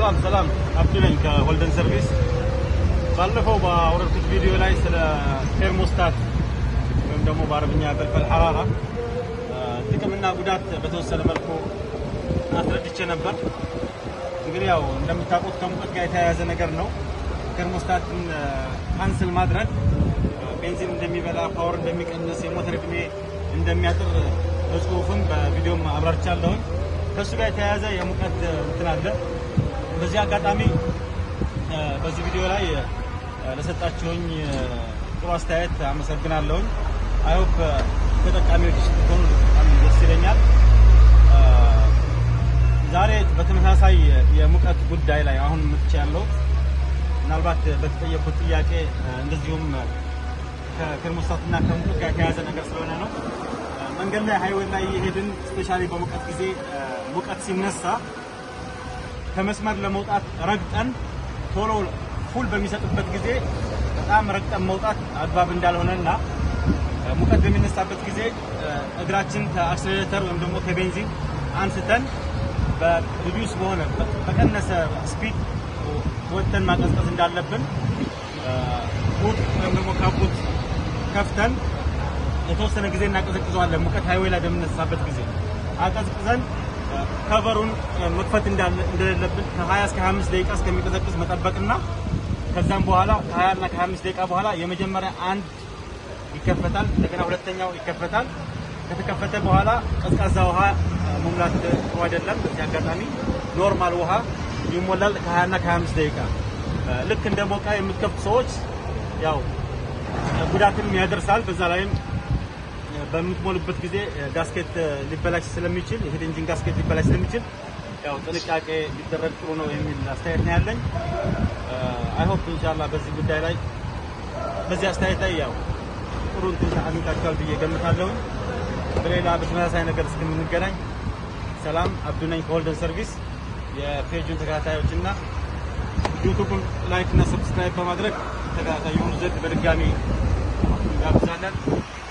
ሰላም ሰላም፣ አብዱ ነኝ ከሆልደን ሰርቪስ። ባለፈው ባወረድኩት ቪዲዮ ላይ ስለ ቴርሞስታት ወይም ደግሞ በአረብኛ ፈልፈል ሐራራ ጥቅምና ጉዳት በተወሰነ መልኩ አስረድቼ ነበር። እንግዲህ ያው እንደምታውቁት ከሙቀት ጋር የተያያዘ ነገር ነው። ቴርሞስታትን ካንስል ማድረግ ቤንዚን እንደሚበላ፣ ፓወር እንደሚቀንስ፣ የሞተር እድሜ እንደሚያጥር በጽሁፍም በቪዲዮም አብራርቻለሁኝ። ከእሱ ጋር የተያያዘ የሙቀት እንትን አለ። በዚህ አጋጣሚ በዚህ ቪዲዮ ላይ ለሰጣችሁኝ ጥሩ አስተያየት አመሰግናለሁኝ። አይሆፕ ተጠቃሚዎች ስትሆኑ በጣም ደስ ይለኛል። ዛሬ በተመሳሳይ የሙቀት ጉዳይ ላይ አሁን ምጥቻ ያለው ምናልባት በተጠየቁት ጥያቄ እንደዚሁም ከቴርሞስታትና ከሙቀት ጋር የተያያዘ ነገር ስለሆነ ነው። መንገድ ላይ ሃይዌይ ላይ የሄድን ስፔሻሊ በሙቀት ጊዜ ሙቀት ሲነሳ ከመስመር ለመውጣት ረግጠን ቶሎ ፉል በሚሰጥበት ጊዜ በጣም ረግጠን መውጣት አግባብ እንዳልሆነና ሙቀት በሚነሳበት ጊዜ እግራችን ከአክስሌተር ወይም ደግሞ ከቤንዚን አንስተን በሪዲዩስ በሆነ በቀነሰ ስፒድ ወጥተን ማቀዝቀዝ እንዳለብን ቡት ወይም ደግሞ ካቡት ከፍተን የተወሰነ ጊዜ እናቀዘቅዘዋለን። ሙቀት ሃይዌይ ላይ በምነሳበት ጊዜ አቀዝቅዘን ከቨሩን መክፈት እንደሌለብን ከ20 እስከ 25 ደቂቃ እስከሚቀዘቅዝ መጠበቅና ከዛም በኋላ ከ20 እና ከ25 ደቂቃ በኋላ የመጀመሪያ አንድ ይከፈታል፣ እንደገና ሁለተኛው ይከፈታል። ከተከፈተ በኋላ ቀዝቃዛ ውሃ መሙላት ጥሩ አይደለም። በዚህ አጋጣሚ ኖርማል ውሃ ይሞላል ከ20 እና ከ25 ደቂቃ። ልክ እንደ ሞቃ የምትከፍቱ ሰዎች ያው ጉዳትም ያደርሳል። በዛ ላይም በምትሞሉበት ጊዜ ጋስኬት ሊበላሽ ስለሚችል የሄድ ኢንጂን ጋስኬት ሊበላሽ ስለሚችል ያው ጥንቃቄ ሊደረግ ጥሩ ነው የሚል አስተያየት ነው ያለኝ። አይሆፕ ኢንሻአላህ በዚህ ጉዳይ ላይ በዚህ አስተያየት ላይ ያው ጥሩ እንትን አግኝታችኋል ብዬ ገምታለሁ። በሌላ በተመሳሳይ ነገር እስከምንገናኝ ሰላም። አብዱ ነኝ ከሆልደን ሰርቪስ። የፔጁን ተከታታዮች እና ዩቱብን ላይክ እና ሰብስክራይብ በማድረግ ተከታታይ የሆኑ ዘንድ በድጋሚ እንጋብዛለን።